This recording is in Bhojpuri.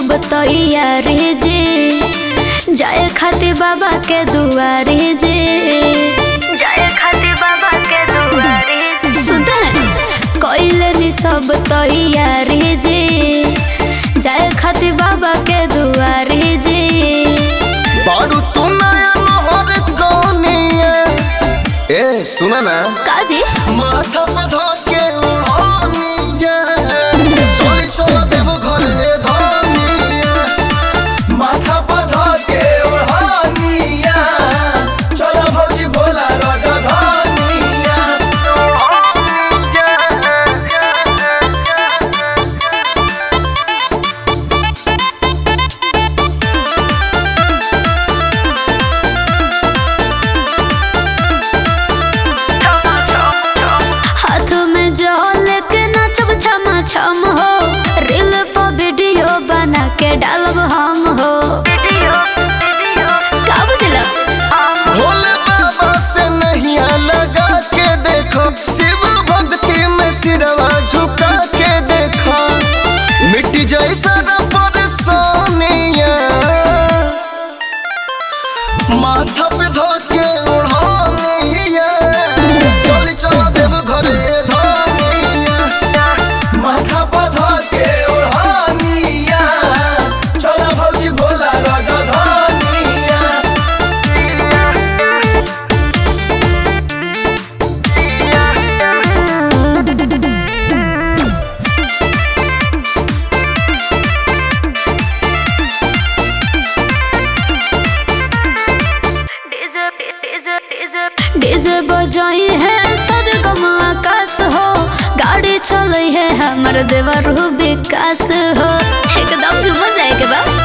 सब तैयारी जे जाए खातिर बाबा के दुआरी जे जाए खातिर बाबा के दुआरी सुधा कइले नी सब तैयारी जे जाए खातिर बाबा के दुआरी जे बारू तू नया नहर कौनिया ए सुना ना काजी माथा पे धके उड़ानिया चली चल देव घरे धनिया माथा पे धके उड़ानिया चल भौजी भोला राजा धनिया हाथ में जल के नाचब छम छम हो रील पर वीडियो बना के डालब हम हो का बुझला भोले बाबा से नहीं लगा के देखो शिव भक्ति में सिरवा झुका के देखो मिट्टी जैसा पर सोनिया माथा पे धोके उड़ानिया चली चला देव घरे धनिया माथा पे धोके उड़ानिया चला भौजी भोला राजा धनिया डीजे बजाई है सरगम आकाश हो गाड़ी चले है हमर देवर विकास हो एकदम झूम जाए के बा